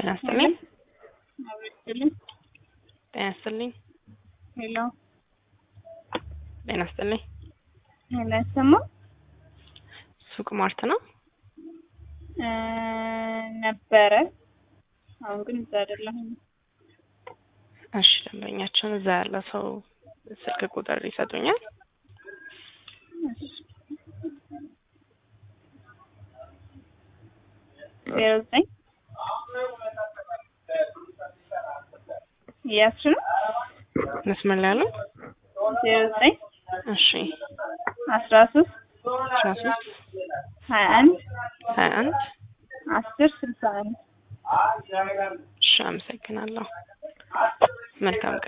ጤና ይስጥልኝ። አብረችልኝ ጤና ይስጥልኝ። ሄሎ ጤና ይስጥልኝ። ሄሎ አይሰማም ሱቅ ማርት ነው? እ ነበረ አሁን ግን እዛ አይደለሁም። እሺ ደንበኛችን እዛ ያለ ሰው ስልክ ቁጥር ይሰጡኛል? ዜሮ ዘጠኝ እያስሽ ነው መስመር ላይ ያለው? ዜሮ ዘጠኝ እሺ አስራ ሶስት አስራ ሶስት ሀያ አንድ ሀያ አንድ አስር ስልሳ አንድ እሺ አመሰግናለሁ። መልካም ቀን